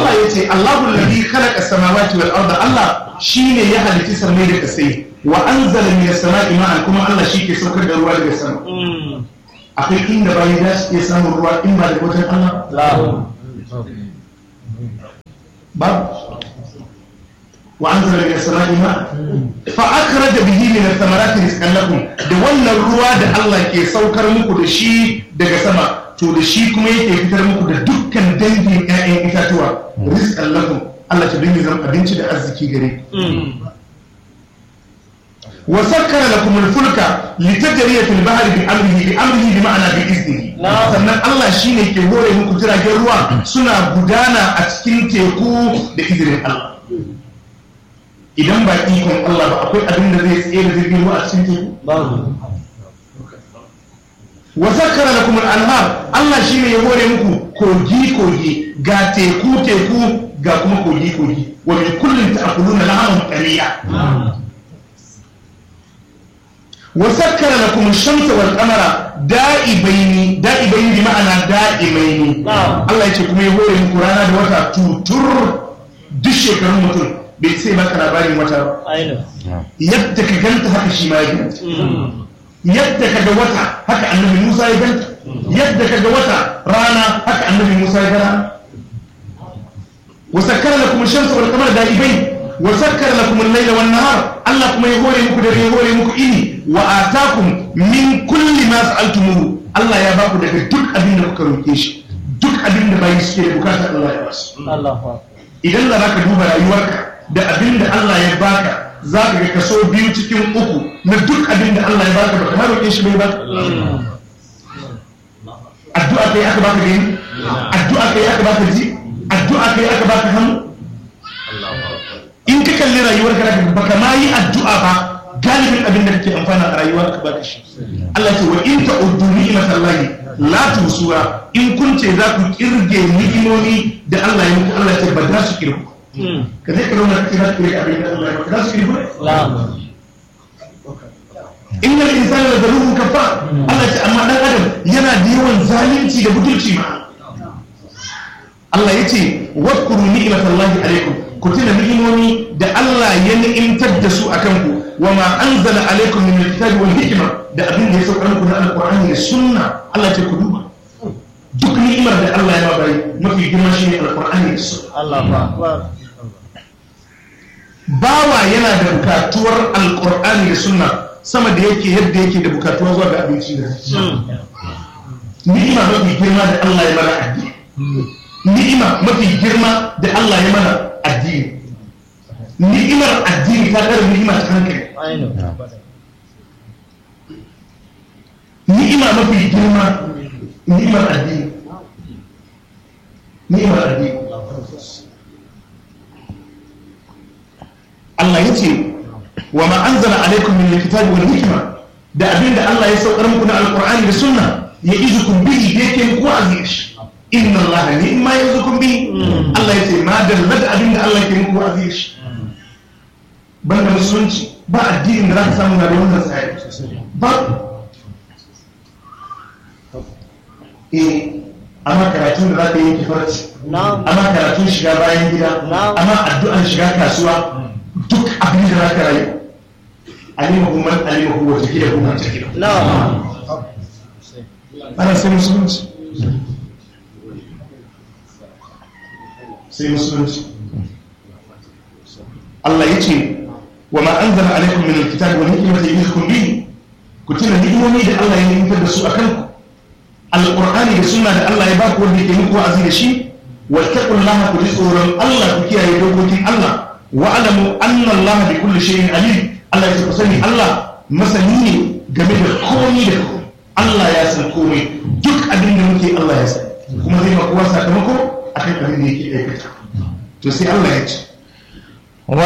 Allah ya ce Allahu alladhi khalaqa samawati wal arda Allah shine ya halitta samai da kasai wa anzala minas sama'i ma'an kuma Allah shi ke saukar da ruwa daga sama akwai inda bayi za su iya samun ruwa in ba da wajen Allah babu wa anzala minas sama'i ma'an fa akhraja bihi min ath-thamarati rizqan lakum da wannan ruwa da Allah ke saukar muku da shi daga sama to da shi kuma yake fitar muku da dukkan dangin ƴaƴan itatuwa rizqan lakum Allah ta dinga zama abinci da arziki gare ku wa sakkara lakum al-fulka litajriya fil bahri bi amrihi bi amrihi bi ma'ana bi iznihi sannan Allah shine ke hore muku jiragen ruwa suna gudana a cikin teku da izinin Allah idan ba ikon Allah ba akwai abin da zai tsaye da jirgin ruwa a cikin teku wa sakkara lakum al-anhar Allah shine ya hore muku kogi kogi ga teku teku ga kuma kogi kogi wa min kullin ta'kuluna lahaman qaliya wa sakkara lakum ash-shamsa wal qamara da'ibaini da'ibaini bi ma'ana da'imaini Allah yace kuma ya hore muku rana da wata tutur duk shekarun mutum bai sai baka labarin wata ba yadda ka ganta haka shi ma ya ganta yadda ka ga wata haka annabi Musa ya ganta yadda ka ga wata rana haka annabi Musa ya gana wa sakkara lakum ash-shamsa wal qamara da'ibaini wa sakkara lakum al-layla wan nahar Allah kuma ya hore muku da ya hore muku ini wa atakum min kulli ma sa'altumuhu Allah ya baku daga duk abin da kuka roke shi duk abin da bayi suke da bukata Allah ya basu idan da zaka duba rayuwarka da abin da Allah ya baka zaka ga kaso biyu cikin uku na duk abin da Allah ya baka baka roke shi bai baka addu'a kai aka baka gani addu'a kai aka baka ji addu'a kai aka baka hannu in ka kalli rayuwar ka baka ma yi addu'a ba galibin abin da kake amfana a rayuwar ka baka shi Allah ce wa in ta'uddu ni'matallahi la tusuha in kun ce za ku kirge ni'imomi da Allah ya muku Allah ce ba za su kirgu ka zai ka zauna kake za su kirge abin da Allah ya muku za su kirgu innal insana la zalumun kafar Allah ce amma dan adam yana da yawan zalunci da butulci ma Allah ya ce wadkuru ni'matallahi alaikum ku tuna ni'imomi da Allah ya ni'imtar da su akan ku wa ma anzala alaikum min alkitabi wal hikma da abin da ya saukar muku na alqur'ani da sunna Allah ce ku duba duk ni'imar da Allah ya ba mafi girma shine alqur'ani da sunna Allah akbar bawa yana da bukatuwar alqur'ani da sunna sama da yake yadda yake da bukatuwa zuwa ga abinci da ni'ima mafi girma da Allah ya mana addini ni'ima mafi girma da Allah ya mana addini ni'imar addini ta ɗara ni'ima ta hankali ni'ima mafi girma ni'imar addini ni'imar addini Allah ya ce wa ma anzala alaikum min alkitabi wal hikma da abinda Allah ya saukar muku na alqur'ani da sunna ya izukum bihi da yake muku aziz inna Allah ni'ma yazukum bihi Allah ya ce ma dalla da abinda Allah yake muku aziz banda musulunci ba addinin da za ka samu na da wannan tsari ba eh amma karatun da za ka yi kifarci amma karatun shiga bayan gida amma addu'an shiga kasuwa duk abin da za ka rayu alimahu man alimahu wa tafiya kuma tafiya ana sai musulunci sai musulunci Allah ya ce wa ma anzala alaikum min alkitabi wal hikmati yuhkum bihi ku tuna ni'imomi da Allah ya nimtar da su akan ku alqur'ani da sunna da Allah ya ba ku wanda yake muku wa'azi da shi wattaqullaha ku ji tsoron Allah ku kiyaye dokokin Allah wa alamu anna Allah bi kulli shay'in alim Allah ya ku sani Allah masani ne game da komai da komai Allah ya san komai duk abin da muke Allah ya sani kuma zai ma kowa sakamako akan abin da yake aikata to sai Allah ya ce